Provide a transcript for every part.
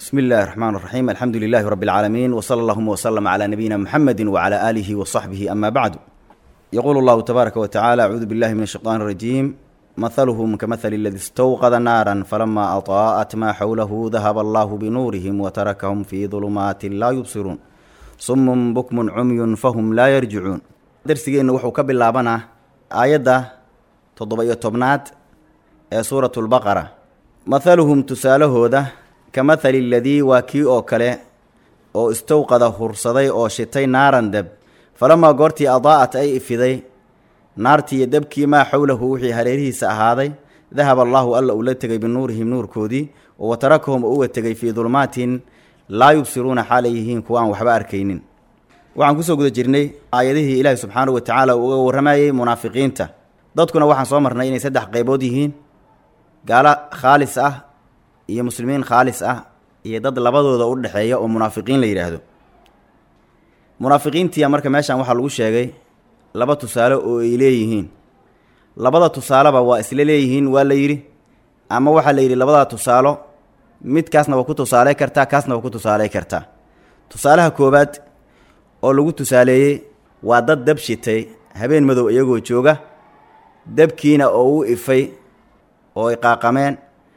بسم الله الرحمن الرحيم الحمد لله رب العالمين وصلى اللهم وسلم على نبينا محمد وعلى آله وصحبه أما بعد يقول الله تبارك وتعالى أعوذ بالله من الشيطان الرجيم مثلهم كمثل الذي استوقد نارا فلما أطاءت ما حوله ذهب الله بنورهم وتركهم في ظلمات لا يبصرون صم بكم عمي فهم لا يرجعون درسigeennu wuxuu ka bilaabanaa aayadda toddoba-iyo tobnaad ee suuratu lbaqara mathaluhum tusaalahooda ka mathali aladii waa kii oo kale oo istowqada hursaday oo shitay naaran deb falamaa goortii adaa'at ay ifiday naartii iyo debkii maa xowlahu wixii hareerihiisa ahaaday dahaba allaahu alla uu la tegay binuurihim nuurkoodii oo wa tarakahum oo uga tegay fii dulmaatin laa yubsiruuna xaalay yihiin kuwa aan waxba arkaynin waxaan kusoo guda jirnay aayadihii ilaahi subxaanahu wa tacaala uu uga warramayey munaafiqiinta dadkuna waxaan soo marnay inay saddex qaybood yihiin gaalo khaalis ah iyo muslimiin khaalis ah iyo dad labadooda u dhexeeya oo munaafiqiin la yidhaahdo munaafiqiintiya marka meeshan waxaa lagu sheegay laba tusaale oo ay leeyihiin labada tusaaleba waa isla leeyihiin waa la yidhi ama waxaa la yidhi labadaa tusaalo midkaasna waa ku tusaaley kartaa kaasna waa ku tusaaley kartaa tusaalaha koowaad oo lagu tusaaleeyey waa dad dab shitay habeen madow iyagoo jooga dabkiina oo u ifay oo ay qaaqameen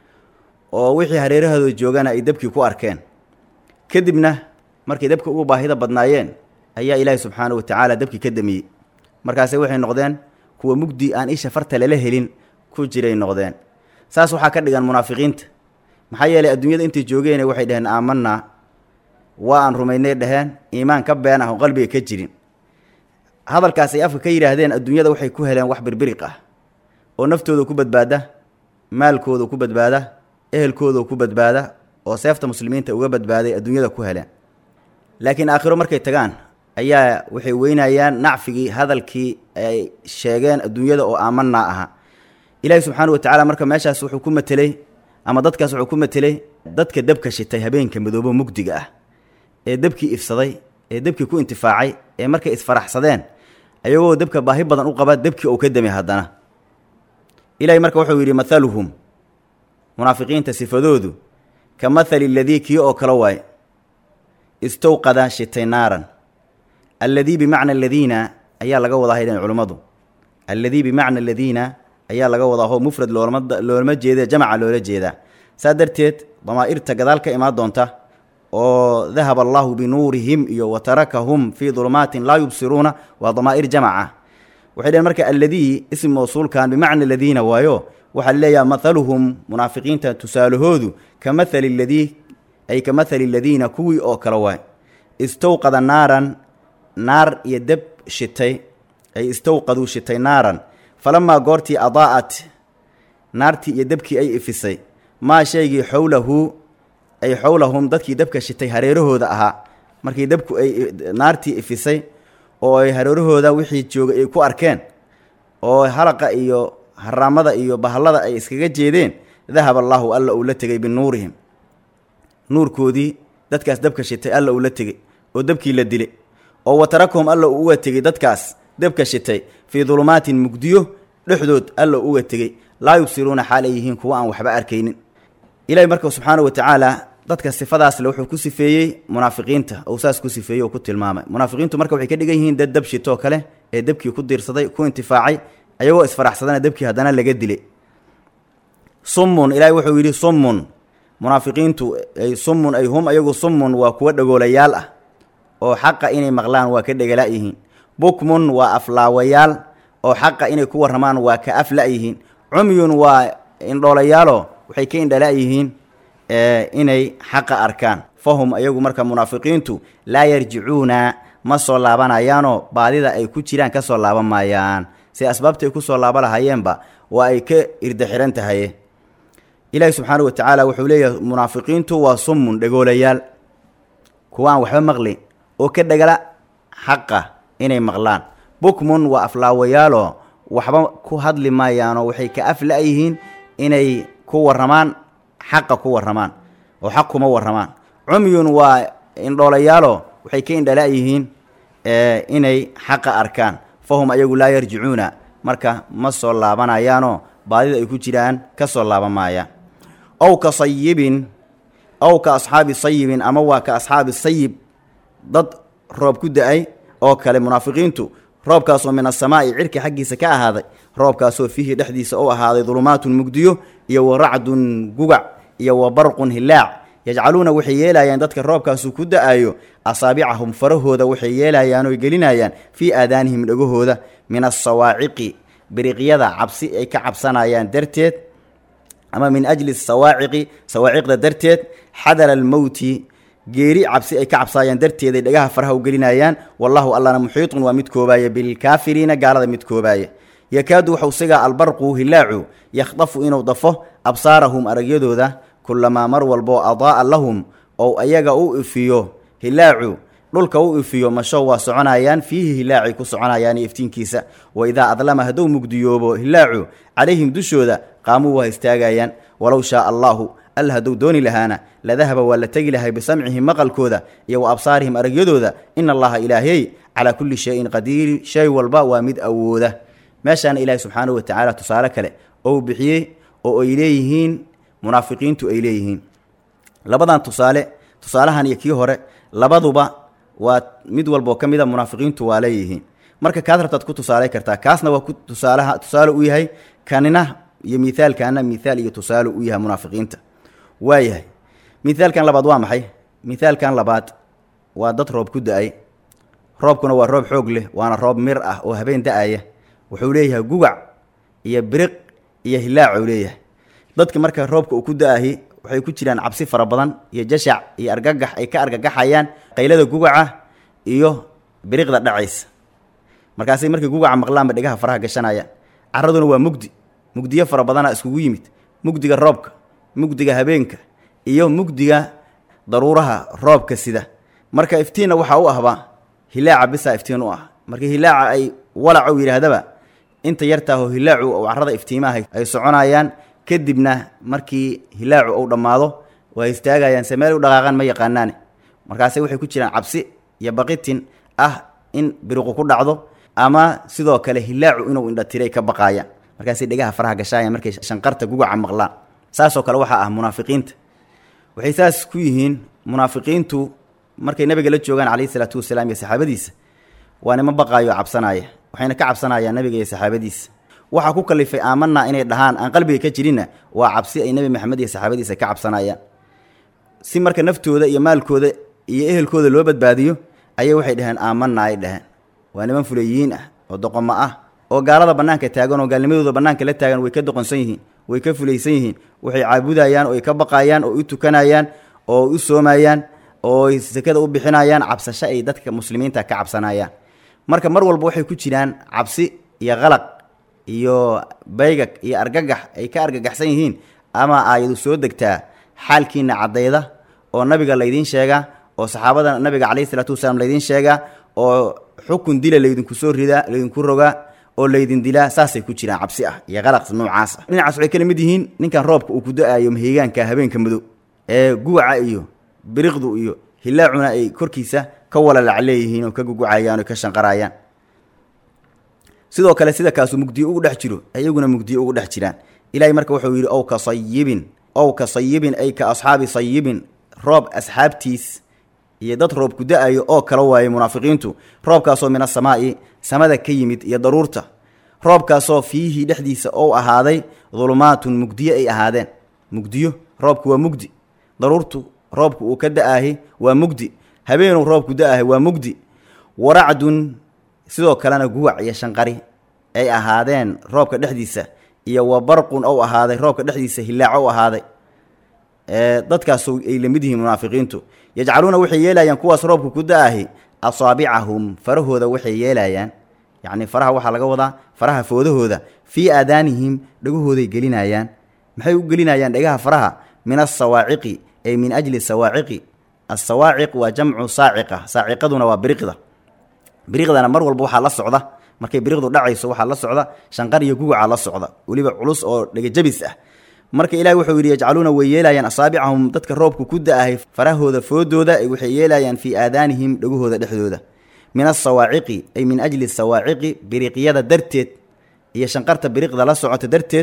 oo wixii hareerahooda joogana ay dabkii ku arkeen kadibna markay dabka ugu baahida badnaayeen ayaa ilaahi subxaanahu wa tacaala dabkii ka damiyey markaase waxay noqdeen kuwa mugdi aan isha farta lala helin ku jiray noqdeen saas waxaa ka dhigan munaafiqiinta maxaa yeelay adduunyada intay joogeen waxay dhaheen aamanaa waa aan rumaynay dhaheen iimaan ka been ah oo qalbiga ka jirin hadalkaas ay afka ka yidhaahdeen adduunyada waxay ku heleen wax birbiriq ah oo naftooda ku badbaada maalkooda ku badbaada ehelkooda ku badbaada oo seefta muslimiinta uga badbaaday adduunyada ku heleen laakiin aakhiro markay tagaan ayaa waxay weynayaan nacfigii hadalkii ay sheegeen adduunyada oo aamanaa aha ilaahi subxaana wa tacaala marka meeshaas wuxuu ku mateley ama dadkaas wuxuu ku mateley dadka dabka shitay habeenka madoobo mugdiga ah ee debkii ifsaday ee debkii ku intifaacay ee markay isfaraxsadeen ayagoo dabka baahi badan u qaba debkii uu ka damay haddana ilaahay marka wuxuu yidhi mathaluhum munaafiqiinta sifadoodu ka mathali aladii kii oo kale waaye istowqada shitay naaran alladii bimacna aladiina ayaa laga wadaa haydeen culummadu alladii bimacna aladiina ayaa laga wadaa hoo mufrad loolama loolama jeeda jamaca loola jeedaa saa darteed damaa'irta gadaal ka imaan doonta oo dahaba allaahu binuurihim iyo wa tarakahum fii dulmaatin laa yubsiruuna waa damaa'ir jamaca waxay dhaheen marka alladii ism mawsuulkan bimacna aladiina waayo waxaa leeyaha mathaluhum munaafiqiinta tusaalahoodu ka mathali aladii ay ka mathali aladiina kuwii oo kale waay istowqada naaran naar iyo deb shitay ay istowqaduu shitay naaran falamaa goortii adaa'at naartii iyo debkii ay ifisay maa shaygii xowlahu ay xowlahum dadkii dabka shitay hareerahooda ahaa markii dabku ay naartii ifisay oo ay hareerahooda wixii joogay ay ku arkeen oo halaqa iyo haraamada iyo bahallada ay iskaga jeedeen dahaba allaahu alla uu la tegay binuurihim nuurkoodii dadkaas dabka shitay alla uu la tegey oo dabkii la dilay oo wa tarakahum alla uu uga tegey dadkaas dabka shitay fii dulumaatin mugdiyo dhexdood alla uu uga tegey laa yubsiruuna xaal ay yihiin kuwa aan waxba arkaynin ilaahi marka subxaana wa tacaala dadka sifadaasle wuxuu ku sifeeyey munaafiqiinta ou saas ku sifeeyey oo ku tilmaamay munaafiqiintu marka waxay ka dhigan yihiin dad dab shitoo kale ee debkii ku diirsaday ku intifaacay ayagoo isfaraxsadana debkii haddana laga dilay summun ilaahi wuxuu yidhi summun munaafiqiintu ay summun ay hum ayagu summun waa kuwa dhagoolayaal ah oo xaqa inay maqlaan waa ka dhegala yihiin bukmun waa aflaawayaal oo xaqa inay ku warramaan waa ka afla yihiin cumyun waa indhoolayaalo waxay ka indhala yihiin inay xaqa arkaan fahum ayagu marka munaafiqiintu laa yarjicuuna ma soo laabanayaanoo baadida ay ku jiraan ka soo laaban maayaan si asbaabta ay ku soo laaba lahayeenba waa ay ka irda xihan tahaye ilaahi subxaanahu wa tacaala wuxuu leeyahay munaafiqiintu waa summun dhagoolayaal kuwa aan waxba maqlin oo ka dhagala xaqa inay maqlaan bukmun waa aflaawayaaloo waxba ku hadli maayaanoo waxay ka afla yihiin inay ku warramaan xaqa ku warramaan oo xaq kuma warramaan cumyun waa indhoolayaalo waxay ka indhala yihiin inay xaqa arkaan fahum ayagu laa yarjicuuna marka ma soo laabanayaanoo baadida ay ku jiraan ka soo laaban maayaan ow ka sayibin ow ka asxaabi sayibin ama waa ka asxaabi sayib dad roob ku da-ay oo kale munaafiqiintu roobkaasoo min asamaa'i cirka xaggiisa ka ahaaday roobkaasoo fiihi dhexdiisa u ahaaday dulumaatun mugdiyo iyo wa racdun gugac iyo wa barqun hilaac yajcaluuna waxay yeelayaan dadka roobkaasu ku da-ayo asaabicahum farahooda waxay yeelayaan oy gelinayaan fii aadaanihim dhegahooda min asawaaciqi biriqyada cabsi ay ka cabsanayaan darteed ama min ajli sawaaciqi sawaaciqda darteed xadara almowti geeri cabsi ay ka cabsaayaan darteeday dhagaha faraha u gelinayaan wallahu allana muxiitun waa mid koobaaya bilkaafiriina gaalada mid koobaaya yakaadu waxau sigaa albarqu hilaacu yakhdafu inuu dafo absaarahum aragyadooda kulamaa mar walboo adaa'a lahum ou ayaga u ifiyo hilaacu dhulka u ifiyo masho waa soconayaan fiihi hilaacay ku soconayaan iftiinkiisa wa idaa adlama hadduu mugdiyoobo hilaacu calayhim dushooda qaamuu waa istaagayaan walow shaaa allaahu alla hadduu dooni lahaana ladahaba waa la tegi lahay bisamcihim maqalkooda iyo wa absaarihim aragyadooda ina allaha ilaahey calaa kulli shayin qadiiri shay walba waa mid awooda meeshaana ilaahay subxaanahu watacaala tusaale kale ou bixiyey oo ay leeyihiin munaafiqiintu ay leeyihiin labadan tusaale tusaalahan iyo kii hore labaduba waa mid walboo ka mid a munaafiqiintu waa leeyihiin marka kaad rabtaad ku tusaalay kartaa kaasna waa ku tusaalaha tusaale u yahay kanina iyo mithaalkaana mithaal iyo tusaale u yahay munaafiqiinta waayahay mithaalkan labaad waa maxay mithaalkan labaad waa dad roob ku da-ay roobkuna waa roob xoog leh waana roob mir ah oo habeen da-aya wuxuu leeyahay gugac iyo biriq iyo hilaac uu leeyahay dadka marka roobka uu ku da-ahi waxay ku jiraan cabsi fara badan iyo jashac iyo argagax ay ka argagaxayaan qaylada gugaca iyo biriqda dhacaysa markaasay markay gugaca maqlaanba dhegaha faraha gashanayaan caraduna waa mugdi mugdiyo fara badana iskugu yimid mugdiga roobka mugdiga habeenka iyo mugdiga daruuraha roobka sida marka iftiinna waxaa u ahba hilaaca bisaa iftiin u ah marka hilaaca ay walacow yidhaahdaba inta yartaaho hilaacu ou carada iftiimaha ay soconayaan kadibna markii hilaacu uu dhammaado waa istaagayaan se meel u dhaqaaqaan ma yaqaanaane markaase waxay ku jiraan cabsi iyo baqitin ah in biriqu ku dhacdo ama sidoo kale hilaacu inuu indhatiray ka baqaayaan markaasay dhegaha faraha gashaayaan markay shanqarta gugaca maqlaan saasoo kale waxaa ah munaafiqiinta waxay saas ku yihiin munaafiqiintu markay nabiga la joogaan calayhi salaatu wasalaam iyo saxaabadiisa waa nima baqaayo cabsanaaya waxayna ka cabsanayaan nabiga iyo saxaabadiisa waxaa ku kalifay aamanaa inay dhahaan aan qalbiga ka jirinna waa cabsi ay nebi maxamed iyo saxaabadiisa ka cabsanayaan si marka naftooda iyo maalkooda iyo ehelkooda loo badbaadiyo ayay waxay dhaheen aamanaa ay dhaheen waa niman fuleyihiin ah oo doqomo ah oo gaalada bannaanka taagan oo gaalnimadooda bannaanka la taagan way ka doqonsan yihiin way ka fulaysan yihiin waxay caabudayaan oo ay ka baqayaan oo u tukanayaan oo u soomayaan oo ay sekada u bixinayaan cabsasho ay dadka muslimiinta ka cabsanayaan marka mar walba waxay ku jiraan cabsi iyo qalaq iyo baygag iyo argagax ay ka argagaxsan yihiin ama aayadu soo degtaa xaalkiina caddayda oo nabiga laydiin sheegaa oo saxaabada nabiga calayhi isalaatu wasalaam laydiin sheegaa oo xukun dila laydinku soo ridaa laydinku rogaa oo laydin dilaa saasay ku jiraan cabsi ah iyo qalaq noocaas ah dhinacaas waxay kala mid yihiin ninkan roobka uu ku da-ayo mahigaanka habeenka madow ee guwaca iyo biriqdu iyo hilaacuna ay korkiisa ka walalac leeyihiin oo ka gugucayaan oo ka shanqarayaan sidoo kale sida kaasu mugdiyo ugu dhex jiro iyaguna mugdiyo ugu dhex jiraan ilaahay marka wuxuu yidhi ow ka sayibin ow ka sayibin ay ka asxaabi sayibin roob asxaabtiis iyo dad roob ku da-ayo oo kala waaye munaafiqiintu roobkaasoo min asamaa'i samada ka yimid iyo daruurta roobkaasoo fiihi dhexdiisa ou ahaaday dulumaatun mugdiyo ay ahaadeen mugdiyo roobku waa mugdi daruurtu roobku uu ka da-ahi waa mugdi habeenuu roobku da-ahi waa mugdi waracdun sidoo kalena guwac iyo shanqari ay ahaadeen roobka dhexdiisa iyo wa barqun ou ahaaday roobka dhexdiisa hilaac ou ahaaday dadkaas ay lamid yihiin munaafiqiintu yajcaluuna waxay yeelayaan kuwaas roobka ku da-ahi asaabicahum farahooda waxay yeelayaan yacni faraha waxaa laga wadaa faraha foodahooda fii aadaanihim dhegahooday gelinayaan maxay u gelinayaan dhegaha faraha min asawaaciqi ay min ajli sawaaciqi asawaaciq waa jamcu saaciqa saaciqaduna waa biriqda biriqdana mar walba waxaa la socda markay biriqdu dhacayso waxaa la socda shanqar iyo gugaca la socda weliba culus oo dhegajabis ah marka ilahi wuxuu yidhi yajcaluuna way yeelayaan asaabicahum dadka roobku ku da-ahay farahooda foodooda waxay yeelayaan fii aadaanihim dhegahooda dhexdooda min asawaaciqi ay min ajli sawaaciqi biriqyada darteed iyo shanqarta biriqda la socota darteed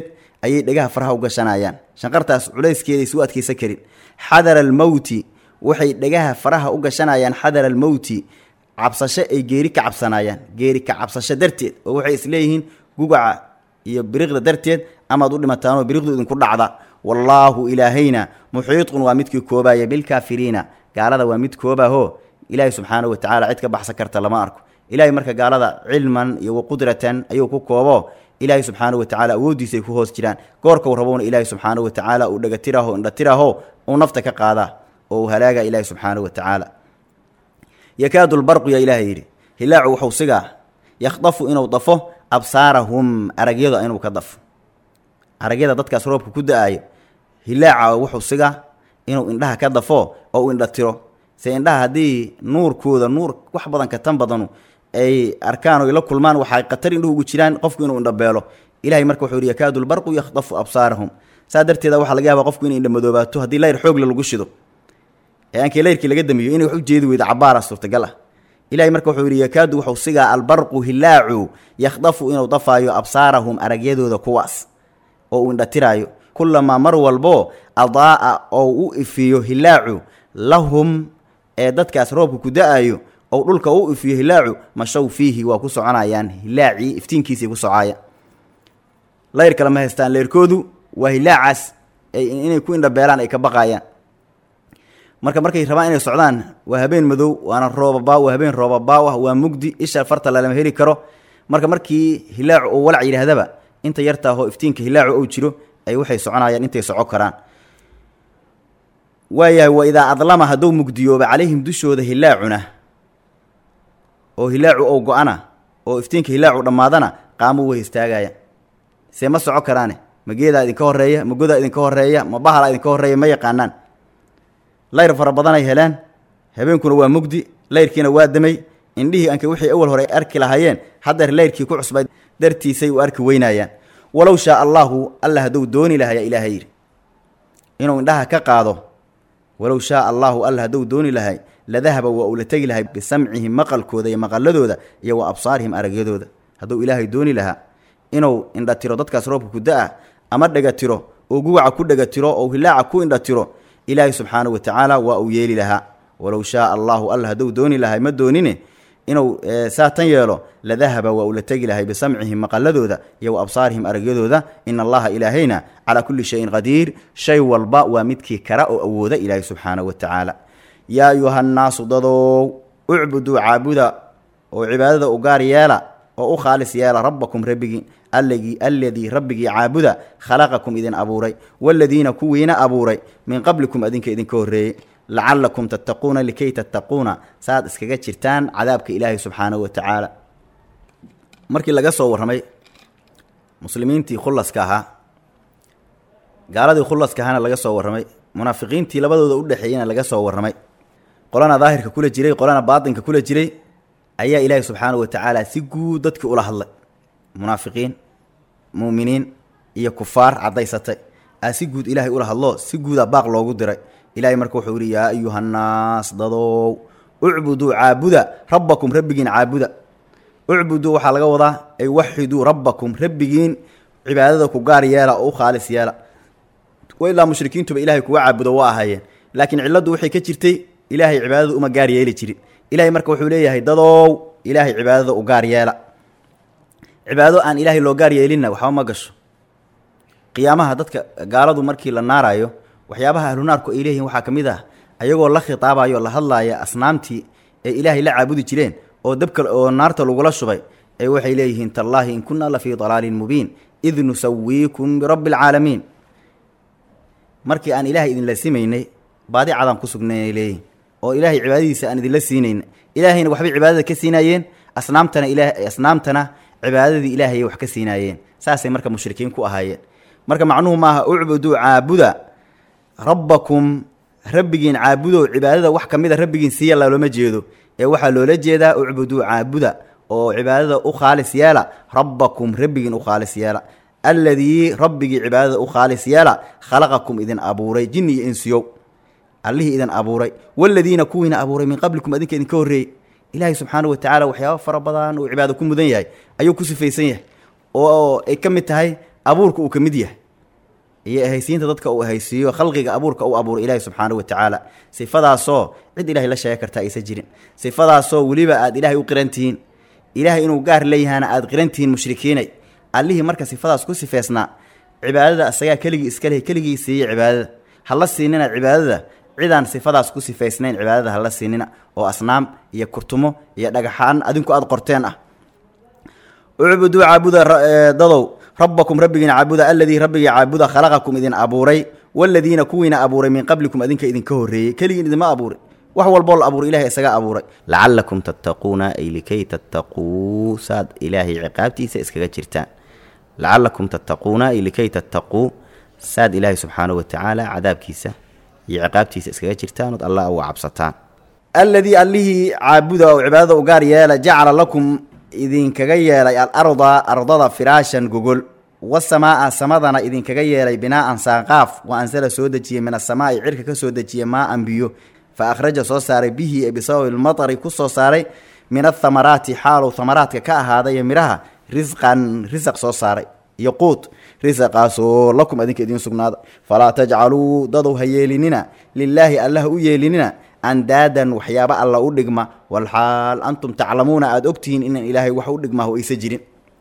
ayay dhegaha faraha u gashanayaan shanqartaas culayskeeday suu adkaysan karin xadara almowti waxay dhegaha faraha u gashanayaan xadara almowti cabsasho ay geeri ka cabsanayaan geeri ka cabsasho darteed oo waxay isleeyihiin gugaca iyo biriqda darteed amaad u dhimataanoo biriqdu idinku dhacda wallaahu ilaahayna muxiiqun waa midkii koobaya bilkaafiriina gaalada waa mid koobaho ilaahay subxaana wa tacala cid ka baxsan karta lama arko ilahay marka gaalada cilman iyo waqudratan ayuu ku koobo ilaahay subxaana wa tacala awooddiisa ay ku hoos jiraan goorkau rabowna ilaahay subxaana wa tacaala uu dhagatiraho indhatiraho uu nafta ka qaadaa oo uu halaaga ilaahay subxaana wa tacaala yakaadu lbarqu yaa ilaahay yidhi hilaacu wuxuu sigaa yakhdafu inuu dafo absaarahum aragyada inuu ka dafo aragyada dadkaas roobka ku da-aayo hilaaca wuxuu sigaa inuu indhaha ka dafo oo uu indhatiro se indhaha haddii nuurkooda nuur wax badan ka tan badanu ay arkaan oy la kulmaan waxay khatar indhuhu ugu jiraan qofku inuu indhabeelo ilahay marka wuxuu yidhi yakaadu lbarqu yakhdafu absaarahum saa darteeda waxaa laga yaabaa qofku inay indhamadoobaato haddii layr xoogle lagu shido ee aankii layrkii laga damiyo inay wax u jeedi weydo cabaara suurtagal ah ilahay marka wuxuu yidhi yakaadu wuxuu sigaa albarqu hilaacu yakhdafu inuu dafaayo absaarahum aragyadooda kuwaas oo uu indhatiraayo kulamaa mar walbo adaa'a oo u ifiyo hilaacu lahum ee dadkaas roobka ku da-ayo ou dhulka u ifiyo hilaacu mashow fiihi waa ku soconayaan hilaacii iftiinkiisay ku socaya layr kale ma haystaan leyrkoodu waa hilaacaas inay ku indhabeelaan ay ka baqayaan marka markay rabaan inay socdaan waa habeen madow waana roobabaaw waa habeen roobabaaw ah waa mugdi isha farta lalama heli karo marka markii hilaacu oo walac yidhaahdaba inta yartaahoo iftiinka hilaacu ou jiro ay waxay soconayaan intay soco karaan waayahay wa idaa adlama hadduu mugdiyooba calayhim dushooda hilaacuna oo hilaacu ou go-ana oo iftiinka hilaacu dhammaadana qaamuu way istaagayaan see ma soco karaane ma geedaa idinka horreeya ma godaa idinka horreeya ma bahalaa idinka horreeya ma yaqaanaan layr fara badanay heleen habeenkuna waa mugdi layrkiina waa damay indhihii anka wixii awal hore arki lahaayeen haddeer layrkii ku cusbay dartiisay u arki weynayaan walow shaa allaahu alla hadduu dooni lahaya ilaahay yidhi inuu indhaha ka qaado walow shaa allaahu alla hadduu dooni lahay ladahaba waa uu la tegi lahay bisamcihim maqalkooda iyo maqaladooda iyo wa absaarihim aragyadooda hadduu ilaahay dooni lahaa inuu indhatiro dadkaas roobka ku da-a ama dhegatiro oo gugaca ku dhegatiro oo hilaaca ku indhatiro ilaahay subxaanahu wa tacaala waa uu yeeli lahaa walow shaa allaahu alla hadduu dooni lahay ma doonine inuu saa tan yeelo ladahaba waa uu la tegi lahay bisamcihim maqaladooda iyo wa absaarihim aragyadooda ina allaha ilaahayna calaa kulli shayin qadiir shay walba waa midkii kara oo awooda ilaahay subxaanahu wa tacaala yaa ayuhannaasu dadow ucbuduu caabuda oo cibaadada u gaar yeela oo u khaalis yeela rabbakum rabbigiin alligii alladii rabbigii caabuda khalaqakum idin abuuray waaladiina kuwiina abuuray min qablikum adinka idinka horreeyey lacallakum tattaquuna likay tattaquuna saaad iskaga jirtaan cadaabka ilaahay subxaanahu wa tacaala markii laga soo warramay muslimiintii khullaska ahaa gaaladii khullaska ahaana laga soo warramay munaafiqiintii labadooda u dhexeeyena laga soo warramay qolana daahirka kula jiray qolana baatinka kula jiray ayaa ilaahay subxaanahu wa tacaala si guud dadkii ula hadlay munaafiqiin mu'miniin iyo kufaar caddaysatay aa si guud ilaahay ula hadlo si guudaa baaq loogu diray ilaahay marka wuxuu yidhi yaa ayuhannaas dadow ucbuduu caabuda rabbakum rabbigiin caabuda ucbuduu waxaa laga wadaa ay waxiduu rabbakum rabbigiin cibaadada ku gaar yeela oo u khaalis yeela wa ilaa mushrikiintuba ilaahay kuga caabudo waa ahaayeen laakiin cilladdu waxay ka jirtay ilaahay cibaadada uma gaar yeeli jirin ilahay marka wuxuu leeyahay dadow ilaahay cibaadada u gaar yeela cibaado aan ilaahay loo gaar yeelinna waxba ma gasho qiyaamaha dadka gaaladu markii la naarayo waxyaabaha ahlunaarku ay leeyihiin waxaa ka mid ah ayagoo la khitaabayo la hadlaaya asnaamtii ay ilaahay la caabudi jireen oo dabka oo naarta lagula shubay ee waxay leeyihiin tallaahi in kunna la fii dalaalin mubiin id nusawiikum birabbi alcaalamiin markii aan ilaahay idinla simaynay baadi cadaan ku sugnaynay leeyihin oo ilaahay cibaadadiisa aan idinla siinayna ilaahayna waxbay cibaadada ka siinaayeen asnaamtana ila asnaamtana cibaadadii ilaahayay wax ka siinaayeen saasay marka mushrikiin ku ahaayeen marka macnuhu maaha ucbuduu caabuda rabbakum rabbigiin caabudo cibaadada wax ka mid a rabbigiin siiya loolama jeedo ee waxaa loola jeedaa ucbuduu caabuda oo cibaadada u khaalis yeela rabbakum rabbigiin u khaalis yeela alladii rabbigii cibaadada u khaalis yeela khalaqakum idin abuuray jinni iyo insiyow allihii idin abuuray waladiina kuwiina abuuray min qablikum adinka idinka horreeyey ilaahay subxaana wa tacaala waxyaaba fara badan uu cibaado ku mudan yahay ayuu ku sifaysan yahay oo ay ka mid tahay abuurka uu ka mid yahay iyo ahaysiinta dadka uu ahaysiiyo khalqiga abuurka u abuuray ilaahi subxaanahu wa tacaala sifadaasoo cid ilahay la sheega karta aysan jirin sifadaasoo weliba aad ilaahay u qiran tihiin ilaahay inuu gaar leeyahana aad qiran tihiin mushrikiinay allihii marka sifadaas ku sifeysnaa cibaadada asagaa keligii iska leh keligii siiya cibaadada hala siinina cibaadada cidaan sifadaas ku sifaysnayn cibaadada hala siinina oo asnaam iyo kurtumo iyo dhagaxaan adinku aada qorteen ah ucbuduu caabuda dadow rabbakum rabbigiina caabuda aladii rabbigii caabuda khalaqakum idin abuuray waladiina kuwiina abuuray min qablikum adinka idinka horreeyey keligiin idinma abuuray wax walboo la abuuray ilahay isaga abuuray lacalakum tattaquuna ay likay tattaquu saad ilaahay ciqaabtiisa iskaga jirtaan lacalakum tattaquuna ay likay tattaquu saad ilaahay subxaanahu wa tacaala cadaabkiisa iyo ciqaabtiisa iskaga jirtaan ood allah uga cabsataan alladii allihii caabuda oo cibaadada u gaar yeela jacala lakum idinkaga yeelay alarda ardada firaashan gogol wasamaa'a samadana idinkaga yeelay binaa'an saaqaaf wa ansala soo dejiyey min asamaa'i cirka ka soo dejiye maa'an biyo fa akhraja soo saaray bihi ee bisababi lmatari ku soo saaray min athamaraati xaalow thamaraadka ka ahaaday midhaha risqan risaq soo saaray iyo quut risaqaasoo lakum adinka idiin sugnaada falaa tajcaluu dadow ha yeelinina lilaahi allah u yeelinina andaadan waxyaaba alla u dhigma walxaal antum taclamuuna aada ogtihiin inaan ilaahay wax u dhigmaho aysa jirin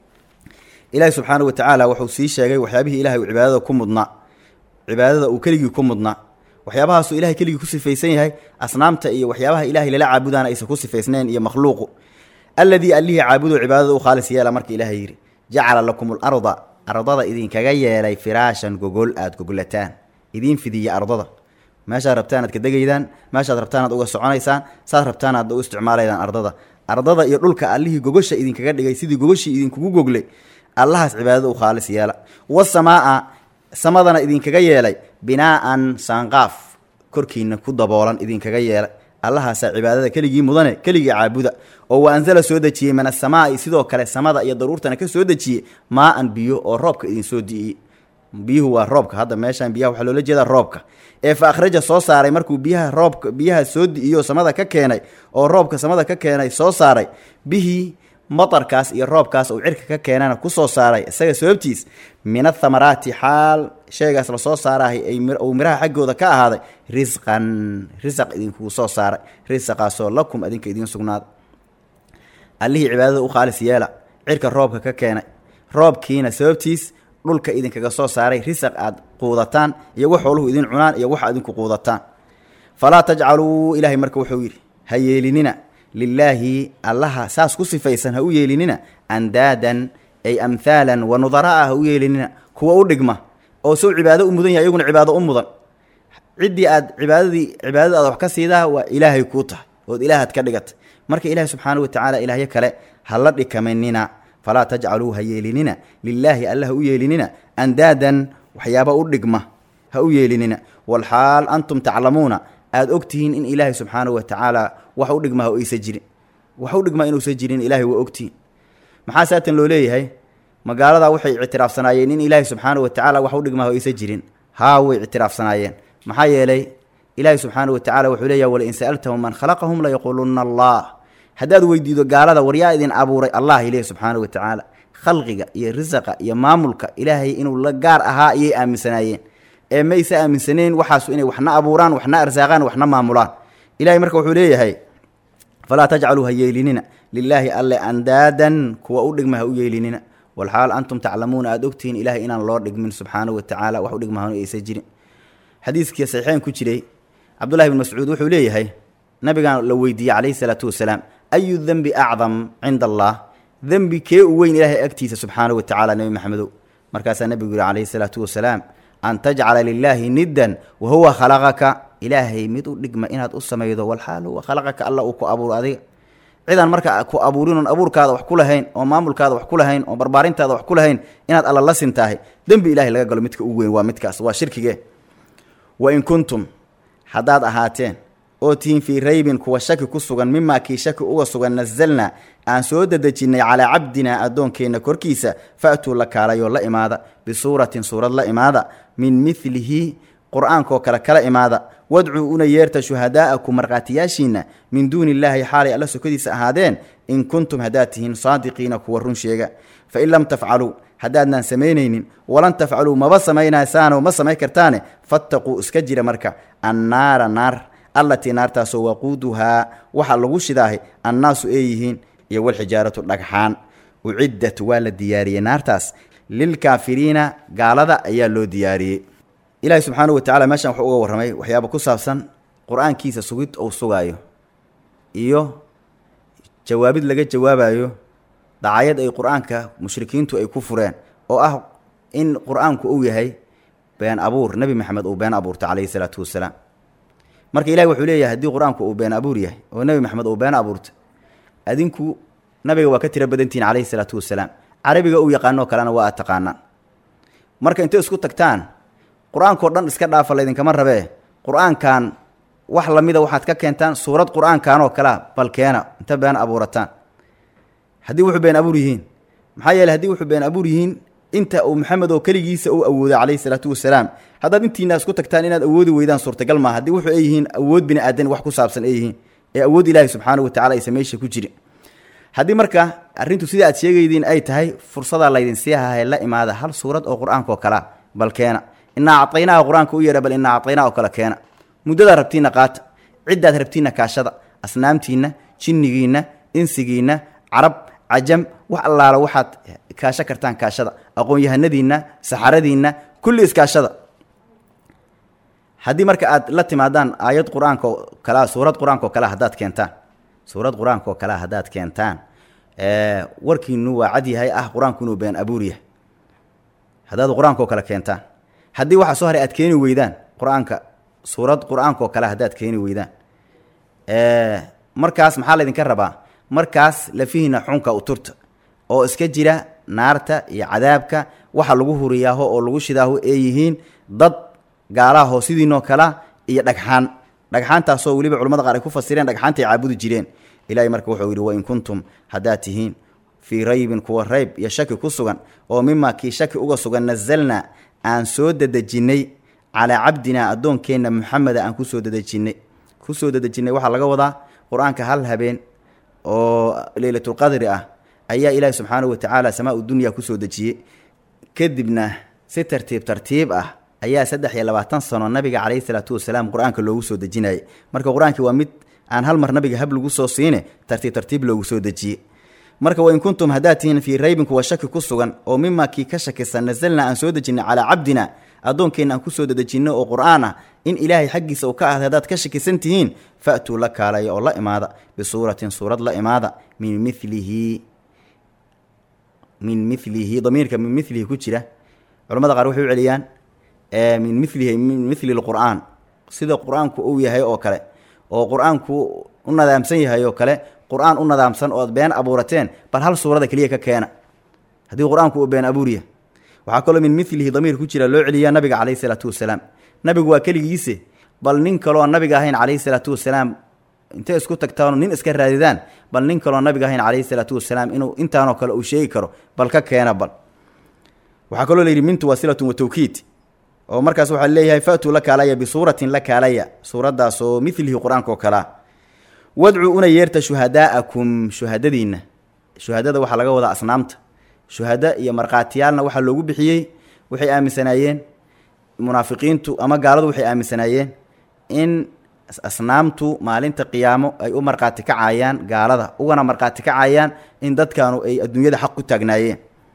ilaahi subxaana wa tacaala wuxuu sii sheegay waxyaabihii ilahay uu cibaadada ku mudnaa cibaadada uu keligii ku mudnaa waxyaabahaasuu ilahay keligii ku sifaysan yahay asnaamta iyo waxyaabaha ilahay lala caabudaana aysan ku sifaysnayn iyo makhluuqu alladii allihii caabudu cibaadada u khaalis yeela marka ilaahay yidhi jacala lakum alarda ardada idinkaga yeelay firaashan gogol aada gogolataan idiin fidiya ardada meeshaad rabtaan aad ka degaydaan meeshaad rabtaan aad uga soconaysaan saad rabtaan aad u isticmaalaydaan ardada ardada iyo dhulka allihii gogosha idinkaga dhigay sidii gogoshii idinkugu goglay allahaas cibaadada u khaalis yeela wasamaa'a samadana idinkaga yeelay binaa'an saanqaaf korkiina ku daboolan idinkaga yeelay allahaasaa cibaadada keligii mudane keligii caabuda oo wa ansala soo dejiyey min asamaa'i sidoo kale samada iyo daruurtana ka soo dejiyey maa-an biyo oo roobka idinsoo di'iyey biyuhu waa roobka hadda meeshaan biyaha waxaa loola jeedaa roobka ee fa akhraja soo saaray markuu biyaha roobka biyaha soo di'iyo samada ka keenay oo roobka samada ka keenay soo saaray bihii matarkaas iyo roobkaas uu cirka ka keenana kusoo saaray isaga sababtiis min athamaraati xaal shaygaas lasoo saarahay ay uu miraha xaggooda ka ahaaday risqan risaq idinkugu soo saaray risaqaasoo lakum adinka idiin sugnaada allihii cibaadada u khaalis yeela cirka roobka ka keenay roobkiina sababtiis dhulka idinkaga soo saaray risaq aad quudataan iyo wax xooluhu idin cunaan iyo wax adinku quudataan falaa tajcaluu ilaahay marka wuxuu yidhi ha yeelinina lilaahi allaha saas ku sifaysan ha u yeelinina andaadan ay amhaalan wa nudaraa ha u yeelinina kuwa u dhigma oo sow cibaado u mudan yahay iyaguna cibaado u mudan ciddii aad cibaadadii cibaadada aad wax ka siidaa waa ilaahay kuu tahay ood ilaahaad ka dhigatay marka ilaahi subxaana wa tacaala ilaahyo kale ha la dhikamanina falaa tajcaluu ha yeelinina lilaahi alla ha u yeelinina andaadan waxyaaba u dhigma ha u yeelinina walxaal antum taclamuuna aada ogtihiin in ilaahay subxaanahu wa tacaala wax u dhigma ha aysa jirin wax u dhigma inuusan jirin ilaahay waa ogtihiin maxaa saatan loo leeyahay magaalada waxay ictiraafsanaayeen in ilaahay subxaanahu wa tacaala wax u dhigma ha aysa jirin haa way ictiraafsanaayeen maxaa yeelay ilaahay subxaanahu wa tacala wuxuu leeyahay walain sa'altahum man khalaqahum layaquuluna allah haddaad weydiido gaalada waryaa idin abuuray allah ilaahi subxaanahu wa tacaala khalqiga iyo risaqa iyo maamulka ilaahay inuu la gaar ahaa ayay aaminsanaayeen ee mayse aaminsaneen waxaasu inay waxna abuuraan waxna arsaaqaan waxna maamulaan ilahay marka wuxuu leeyahay falaa tajcaluu ha yeelinina lilaahi alle andaadan kuwa u dhigma ha u yeelinina walxaal antum taclamuuna aada ogtihiin ilahay inaan loo dhigmin subxaanahu wa tacaala wax u dhigmahanu aysan jirin xadiiskii saxiixeyn ku jiray cabdullahi bn mascuud wuxuu leeyahay nabigaan la weydiiyey calayhi salaatu wasalaam ayu dembi acdam cinda allah dembi kee u weyn ilaahay agtiisa subxaanahu wa tacala nebi maxamedow markaasaa nebigu yihi calayhi salaatu wasalaam an tajcala lilaahi niddan wa huwa khalaqaka ilaahay mid u dhigma inaad u samaydo walxaal huwa khalaqaka alla uu ku abuuro adiga cidaan marka ku abuurin oon abuurkaada wax ku lahayn oo maamulkaada wax ku lahayn oo barbaarintaada wax ku lahayn inaad alla la sintaahay dembi ilahay laga galo midka ugu weyn waa midkaas waa shirkige wa in kuntum haddaad ahaateen oo tihiin fii raybin kuwa shaki ku sugan mimaa kii shaki uga sugan nasalna aan soo dedejinnay calaa cabdinaa addoonkeenna korkiisa fa'tuu la kaalayoo la imaada bisuuratin suurad la imaada min midlihi qur-aankoo kale kala imaada wadcuu una yeerta shuhadaa'akum markhaatiyaashiinna min duuni illaahi xaalay alla sokadiisa ahaadeen in kuntum haddaad tihiin saadiqiina kuwa run sheega fain lam tafcaluu haddaadnaan samaynaynin walan tafcaluu maba samaynaysaanoo ma samayn kartaane fattaquu iska jira marka annaara naar allatii naartaasoo waquuduhaa waxaa lagu shidaahay annaasu ay yihiin iyo walxijaaratu dhagxaan uciddat waa la diyaariyey naartaas lilkaafiriina gaalada ayaa loo diyaariyey ilaahi subxaanahu wa tacala meeshan wuxuu uga warramay waxyaaba ku saabsan qur-aankiisa sugid uu sugaayo iyo jawaabid laga jawaabayo dacayad ay qur-aanka mushrikiintu ay ku fureen oo ah in qur-aanku uu yahay been abuur nebi maxamed uu been abuurta calayhi salaatu wasalaam marka ilahi wuxuu leeyahay haddii qur-aanku uu been abuur yahay oo nebi maxamed uu been abuurta adinku nabiga waa ka tiro badantihin calayhi salaatu wasalaam carabiga uu yaqaanoo kalena waa aad taqaanaan marka intay isku tagtaan qur-aankao dhan iska dhaafa laydinkama rabee qur-aankan wax lamida waxaad ka keentaan suurad qur-aankan oo kalea bal keena inta been abuurataan haddii wuxuu been abuur yihiin maxaa yeeley haddii wuxuu been abuur yihiin inta uu maxamed oo keligiisa uu awooday calayhi salaatu wasalaam haddaad intiina isku tagtaan inaad awoodi weydaan suurtagal maaha haddii wuxuu ay yihiin awood bini aadan wax ku saabsan ay yihiin ee awood ilaahi subxaanahu watacala aysa meesha ku jirin haddii marka arrintu sida aad sheegaydiin ay tahay fursadaa laydin sii hahay la imaada hal suurad oo qur-aanka oo kalea bal keena inaa acaynaha qur-aanka u yeedha bal inaa acaynaha oo kale keena muddadaad rabtiinna qaata ciddaad rabtiinna kaashada asnaamtiinna jinnigiinna insigiinna carab cajam wax allaala waxaad kaasho kartaan kaashada aqoon-yahanadiinna saxaradiinna kulli iskaashada haddii marka aad la timaadaan aayad qur-aanka oo kalea suurad qur-aanka oo kalea haddaad keentaan suurad qur-aanka oo kalea haddaad keentaan warkiinu waa cad yahay ah qur-aanku inuu been abuur yahay haddaad qur-aanka oo kale keentaan haddii waxaa soo haray aad keeni weydaan qur-aanka suurad qur-aanka oo kale haddaad keeni weydaan markaas maxaa laydinka rabaa markaas lafihiina xunka u turta oo iska jira naarta iyo cadaabka waxa lagu huriyaaho oo lagu shidaaho ee yihiin dad gaalaahoo sidiinoo kala iyo dhagxaan dhagxaantaasoo weliba culamada qaar ay ku fasireen dhagxaanta ay caabudi jireen ilahay marka wuxuu yidhi wain kuntum haddaad tihiin fii raybin kuwa rayb iyo shaki ku sugan oo mimaa kii shaki uga sugan nazalnaa aan soo dedejinnay calaa cabdinaa addoonkeenna muxameda aan kusoo dedejinnay kusoo dedejinnay waxaa laga wadaa qur-aanka hal habeen oo leylatulqadri ah ayaa ilaahi subxaanahu watacaala samaa u dunya kusoo dejiyey kadibna si tartiib tartiib ah ayaa saddex iyo labaatan sano nabiga calayhi salaatu wasalaam qur-aanka loogu soo dejinayay marka qur-aankii waa mid aan hal mar nabiga hab lagu soo siine tartiib tartiib loogu soo dejiyey marka wain kuntum haddaad tihiin fii raybin kuwa shaki ku sugan oo mimaa kii ka shakisan nasalnaa aan soo dejinay calaa cabdina addoonkeenna aan kusoo dedejinno oo qur-aan ah in ilaahay xaggiisa uu ka ahday haddaad ka shakisan tihiin fa'tuu la kaalaya oo la imaada bisuuratin suurad la imaada min milihi min milihi damiirka min milihi ku jira culamada qaar waxay u celiyaan min milihi min mili lqur'aan sida qur-aanku uu yahay oo kale oo qur-aanku u nadaamsan yahay oo kale qur-aan u nadaamsan ood been abuurateen bal hal suurada keliya ka keena haddii qur-aanku uu been abuuriya waxaa kaloo min milihi damiir ku jira loo celiyaa nabiga calayhi salaatu wasalaam nabigu waa keligiise bal nin kaloo nabiga ahayn calayhi salaatu wasalaam intay isku tagtaano nin iska raadidaan bal nin kaloo nabiga ahayn calayhi salaatu wasalaam inuu intaanoo kale uu sheegi karo bal ka keena bal waxaa kaloo layidhi mintu wasilatun wa tawkiid oo markaas waxaa leeyahay fa'tuu la kaalaya bisuuratin la kaalaya suuraddaas oo milihi qur-aanka oo kalea wadcuu una yeerta shuhadaa'akum shuhadadiinna shuhadada waxaa laga wadaa asnaamta shuhada iyo markhaatiyaalna waxaa loogu bixiyey waxay aaminsanaayeen munaafiqiintu ama gaaladu waxay aaminsanaayeen in asnaamtu maalinta qiyaamo ay u markhaati kacayaan gaalada ugana markhaati kacayaan in dadkaanu ay adduunyada xaq ku taagnaayeen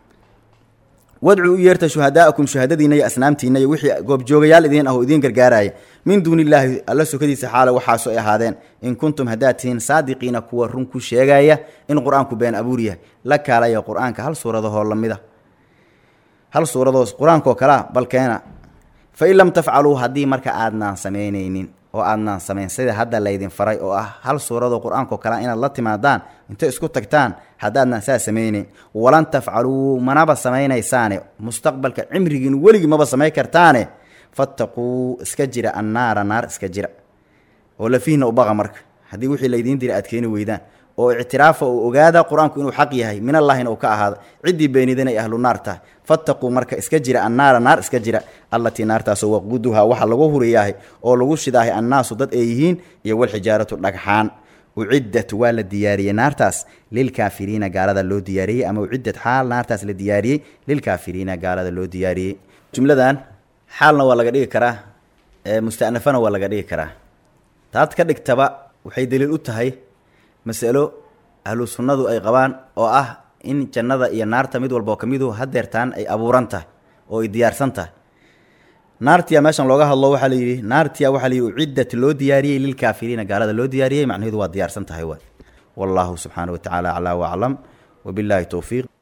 wadcuu u yeerta shuhadaa'akum shuhadadiinna iyo asnaamtiinna iyo wixii goobjoogayaal idiin ah oo idiin gargaaraya min duuni illaahi alla sokadiisa xaala waxaaso ay ahaadeen in kuntum haddaad tihiin saadiqiina kuwa run ku sheegaya in qur-aanku been abuur yahay la kaalaya qur-aanka hal suuradahoo lamida hal suuradoo qur-aankaoo kalea bal keena fa in lam tafcaluu haddii marka aadnaan samaynaynin oo aadnaan samayn sida hadda laydin faray oo ah hal suuradoo qur-aankao kalea inaad la timaadaan intay isku tagtaan haddaadnaan saa samaynayn walan tafcaluu manaba samaynaysaane mustaqbalka cimrigiin weligii maba samayn kartaane fattaquu iska jira annaara naar iska jira oo lafiihna ubaqa marka haddii wixii laydiin dira aad keeni weydaan oo ictiraafa uu ogaada qur-aanku inuu xaq yahay min allaahina uu ka ahaada ciddii beenidan ay ahlu naar tahay fattaquu marka iska jira annaara naar iska jira allatii naartaasoo waquduhaa waxa lagu huriyaahay oo lagu shidaahay annaasu dad ay yihiin iyo walxijaaratu dhagxaan uciddat waa la diyaariyey naartaas lilkaafiriina gaalada loo diyaariyey ama uciddat xaal naartaas la diyaariyey lilkaafiriina gaalada loo diyaariyey jumladan xaalna waa laga dhigi karaa mustanafana waa laga dhigi karaa taad ka dhigtaba waxay daliil u tahay masalo ahlu sunnadu ay qabaan oo ah in jannada iyo naarta mid walba oo ka midu hadeertaan ay abuuran tahay oo ay diyaarsan tahay naartiya meeshan looga hadlo waxaa la yidhi naartiya waxaa la yidhi uciddat loo diyaariyey lilkaafiriina gaalada loo diyaariyey macnaheedu waa diyaarsan tahay waay wallahu subxaana wa tacaala aclaa waclam wabilaahi towfiiq